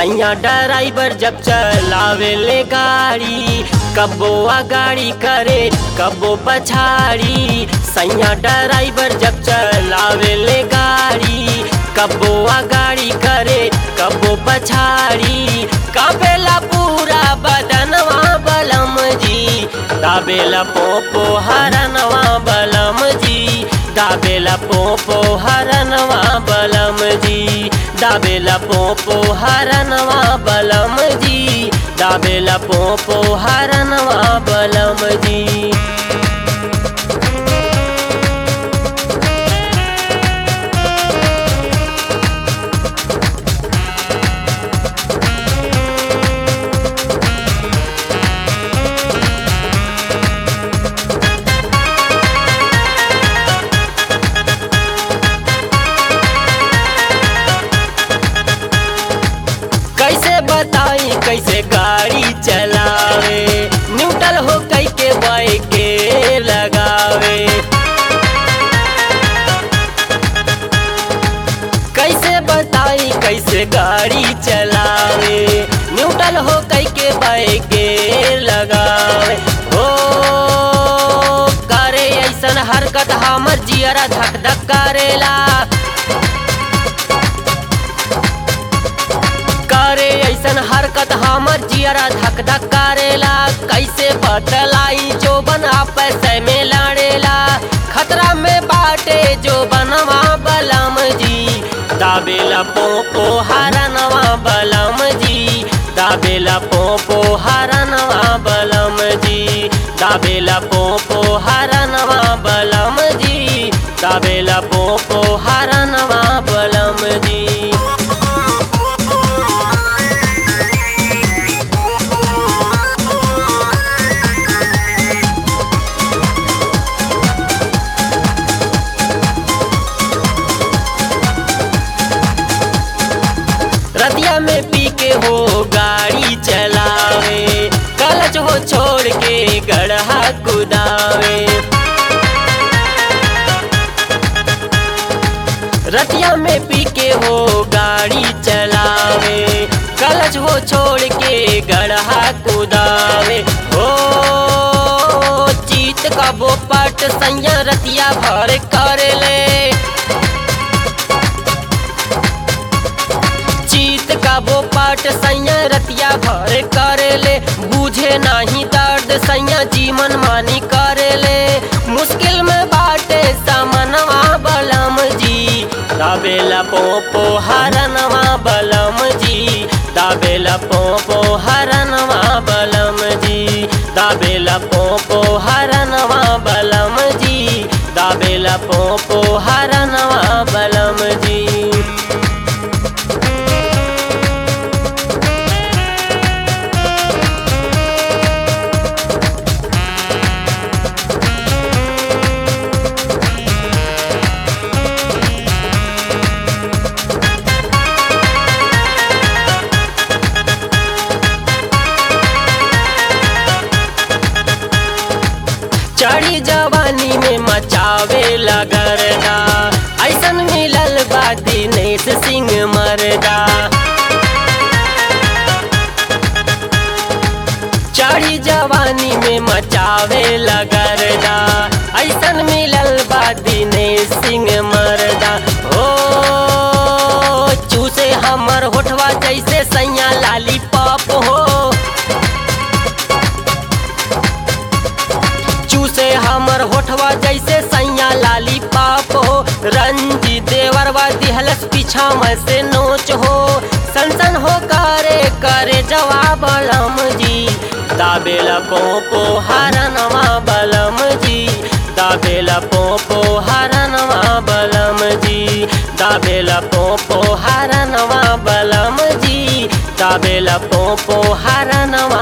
सैया ड्राइवर जब चलावे ले गाड़ी कबो गाड़ी करे कबो पछाड़ी सैया ड्राइवर जब चलावे ले गाड़ी कबो गाड़ी करे कबो पछाड़ी कापेला पूरा बदनवा बलम जी दाबेला पोपो हरनवा बलम जी दाबेला पोपो हरनवा बलम जी दाबेला पोपो हरनवा बलम जी दाबेला पोपो हरनवा बलम जी कैसे बताई कैसे गाड़ी चलावे न्यूट्रल हो कई के बाइक के लगावे कैसे बताई कैसे गाड़ी चलावे न्यूट्रल हो कई के बाइक के लगावे ओ करे ऐसन हरकत हमर जियरा धक धक करेला करे ऐसन हरकत हमर जियरा धक धक करेला कैसे बतलाई जो बना पैसे में लड़ेला खतरा में बाटे जो बनवा बलम जी दाबेला पोपो हरनवा बलम जी दाबेला पोपो हरनवा बलम जी दाबेला पोपो हरनवा बलम जी दाबेला पोपो हरनवा बलम जी रतिया में पी के हो गाड़ी चलावे कलच हो छोड़ के गढ़ा कुदावे रतिया में पी के हो गाड़ी चलावे कलच हो छोड़ के गढ़ा कुदावे हो चीत कबो पट सैया रतिया भर कर ले चीत का वो पाट सैया रतिया भर करेले बूझे नाही दर्द सैया जीवन मानी करेले मुश्किल में बाटे समनवा बलम जी दाबेला पोपो हरनवा बलम जी दाबेला पोपो हरनवा बलम जी दाबेला पोपो हरनवा बलम जी दाबेला पोपो हरनवा बलम जी चढ़ी जवानी में मचावे लगरदा ऐसन मिलल बा दिनेश सिंह मरदा चढ़ी जवानी में मचावे लगरदा ऐसन मिलल बा दिनेश सिंह मरदा ओ चूसे हमर होठवा जैसे सैया लाली पॉप हो चूसे हमर होठवा जैसे सैया लाली पाप हो रंजी देवरवा दिहलस पीछा में से नोच हो सनसन हो करे करे जवाब बलम जी दाबेला पोपो हरनवा बलम जी दाबेला पोपो हरनवा बलम जी दाबेला पोपो हरनवा बलम जी दाबेला पोपो हरनवा